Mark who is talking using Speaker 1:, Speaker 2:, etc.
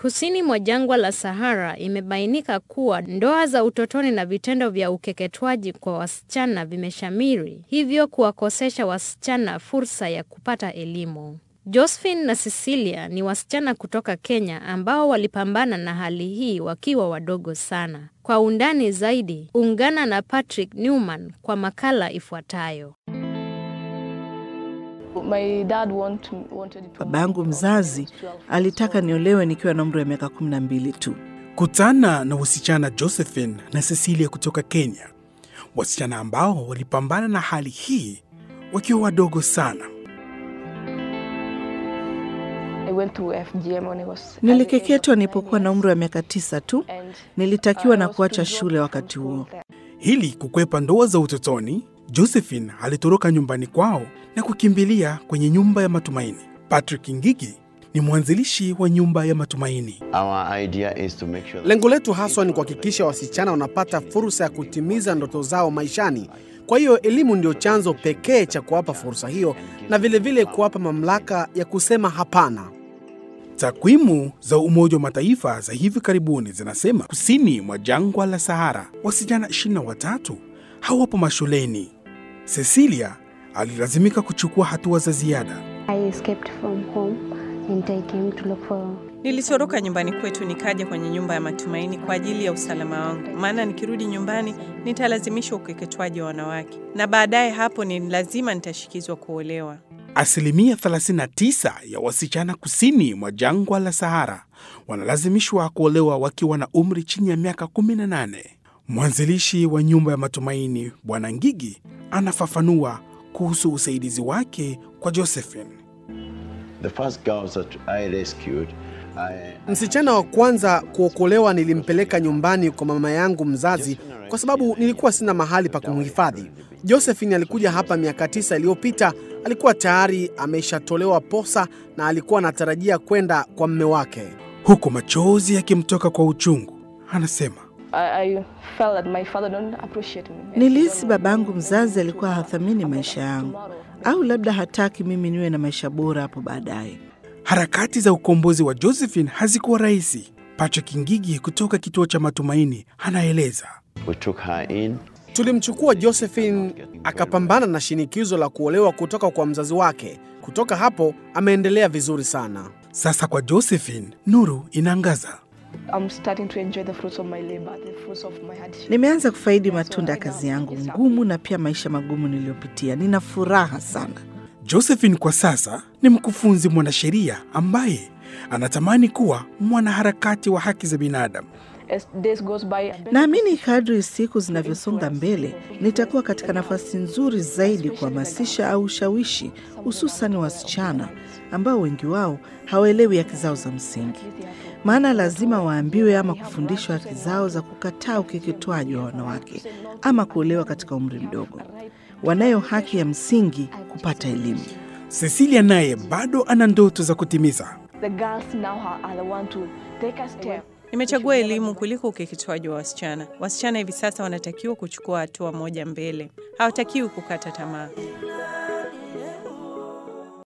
Speaker 1: Kusini mwa jangwa la Sahara imebainika kuwa ndoa za utotoni na vitendo vya ukeketwaji kwa wasichana vimeshamiri, hivyo kuwakosesha wasichana fursa ya kupata elimu. Josephine na Cecilia ni wasichana kutoka Kenya ambao walipambana na hali hii wakiwa wadogo sana. Kwa undani zaidi, ungana na Patrick Newman kwa makala ifuatayo.
Speaker 2: Babangu mzazi alitaka niolewe nikiwa na umri wa miaka kumi na mbili tu.
Speaker 3: Kutana na wasichana Josephine na Cecilia kutoka Kenya, wasichana ambao walipambana na hali hii wakiwa wadogo sana.
Speaker 2: Nilikeketwa nilipokuwa na umri wa miaka tisa tu. Nilitakiwa na kuacha shule wakati huo.
Speaker 3: Ili kukwepa ndoa za utotoni, Josephine alitoroka nyumbani kwao na kukimbilia kwenye nyumba ya matumaini. Patrick Ngigi ni mwanzilishi wa nyumba ya matumaini.
Speaker 4: Sure lengo letu haswa ni kuhakikisha wasichana wanapata fursa ya kutimiza ndoto zao maishani. Kwa hiyo elimu ndio chanzo pekee cha kuwapa fursa hiyo na vilevile kuwapa mamlaka ya kusema hapana.
Speaker 3: Takwimu za Umoja wa Mataifa za hivi karibuni zinasema kusini mwa jangwa la Sahara wasichana 23 hawapo mashuleni. Cecilia alilazimika kuchukua hatua za ziada.
Speaker 5: Nilitoroka nyumbani kwetu nikaja kwenye nyumba ya matumaini kwa ajili ya usalama wangu, maana nikirudi nyumbani nitalazimishwa ukeketwaji wa wanawake, na baadaye hapo ni lazima nitashikizwa kuolewa.
Speaker 3: Asilimia 39 ya wasichana kusini mwa jangwa la Sahara wanalazimishwa kuolewa wakiwa na umri chini ya miaka 18. Mwanzilishi wa nyumba ya matumaini Bwana Ngigi anafafanua kuhusu usaidizi wake kwa Josephine.
Speaker 6: The first girls that I rescued, I,
Speaker 4: Msichana wa kwanza kuokolewa nilimpeleka nyumbani kwa mama yangu mzazi kwa sababu nilikuwa sina mahali pa kumhifadhi. Josephine alikuja hapa miaka tisa iliyopita. Alikuwa tayari ameshatolewa posa na alikuwa anatarajia kwenda kwa mme wake.
Speaker 3: Huku machozi yakimtoka kwa uchungu, anasema
Speaker 2: Nilihisi babangu mzazi alikuwa hathamini maisha yangu, au labda hataki mimi niwe na maisha bora hapo baadaye.
Speaker 3: harakati za ukombozi wa Josephine hazikuwa rahisi. Patrick Ngigi kutoka kituo cha Matumaini anaeleza.
Speaker 6: we took her in.
Speaker 4: Tulimchukua Josephine akapambana na shinikizo la kuolewa kutoka kwa mzazi wake. Kutoka hapo ameendelea vizuri sana.
Speaker 3: Sasa kwa Josephine, nuru inaangaza.
Speaker 2: Nimeanza kufaidi matunda ya kazi yangu ngumu na pia maisha magumu niliyopitia. Nina furaha sana.
Speaker 3: Josephine kwa sasa ni mkufunzi mwanasheria ambaye anatamani kuwa mwanaharakati wa haki za binadamu.
Speaker 2: Naamini kadri siku zinavyosonga mbele, nitakuwa katika nafasi nzuri zaidi kuhamasisha au ushawishi, hususan wasichana ambao wengi wao hawaelewi haki zao za msingi. Maana lazima waambiwe ama kufundishwa haki zao za kukataa ukeketwaji wa wanawake ama kuolewa katika umri mdogo. Wanayo haki ya msingi kupata elimu.
Speaker 3: Cecilia naye bado ana ndoto za kutimiza.
Speaker 5: Nimechagua elimu kuliko ukeketwaji wa wasichana. Wasichana hivi sasa wanatakiwa kuchukua hatua moja mbele, hawatakiwi kukata tamaa.